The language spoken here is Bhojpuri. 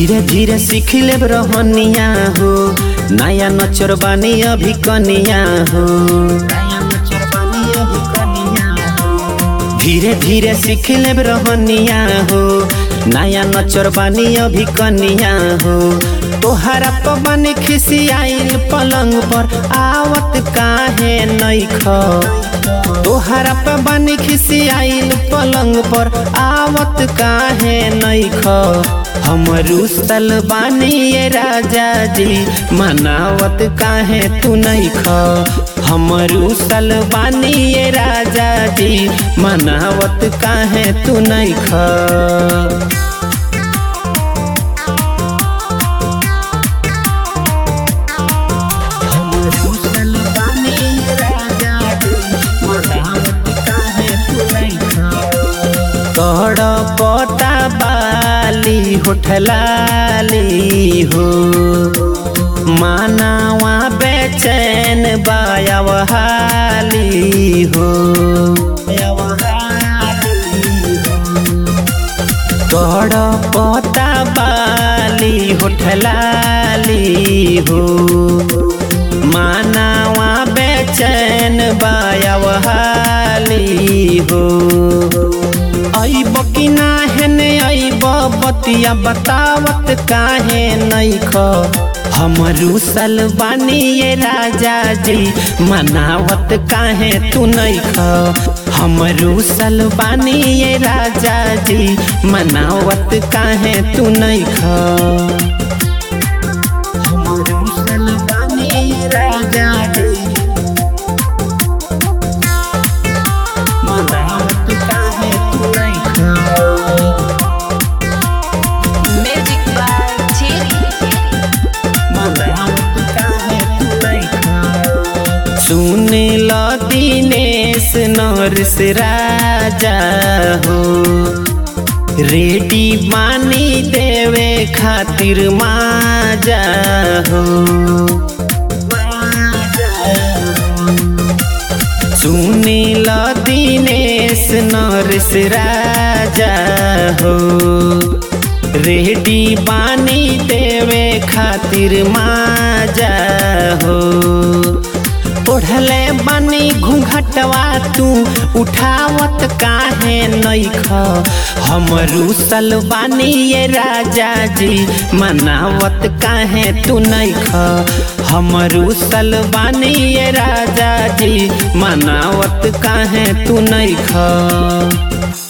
धीरे धीरे सीख ले रहनिया हो नया नचर बानी अभी कनिया हो नया नचर बानी अभी कनिया हो धीरे धीरे सीख ले रहनिया हो नया नचर बानी अभी कनिया हो तोहरा पवन खिसियाइल पलंग पर आवत काहे नैख तोहरा पवन खिसियाइल पलंग पर आवत काहे नैख हमरू बानी ये राजा जी मनावत काहे तू नैख हमरू बानी ये राजा जी मनावत काहे तू नैख तोड़ पटा बाली होठलाली हो मानावा बेचैन बायावहाली हो तोड़ पटा बाली होठलाली हो मानावा बेचैन बायावहाली हो अइब कि ना हेने अइब बतिया बतावत काहे नैख हमरू सलबानी ये राजा जी मनावत काहे तू नैख हमरू सलबानी ये राजा जी मनावत काहे तू नैख हमरू सलबानी ये राजा जी मनावत काहे तू नैख Magic by Cherry. सुन ल दिनेश नरस राजा हो रेडी बानी देवे खातिर माजा हो सुन ल दिनेश नरस राजा हो रेडी बानी देवे खातिर माजा हो ओढ़ले बानी घूंघटवा तू उठावत काहे नैख हमरू सलबानी ये राजा जी मनावत काहे तू नैख हमरू सलबानी ये राजा जी मनावत काहे तू नैख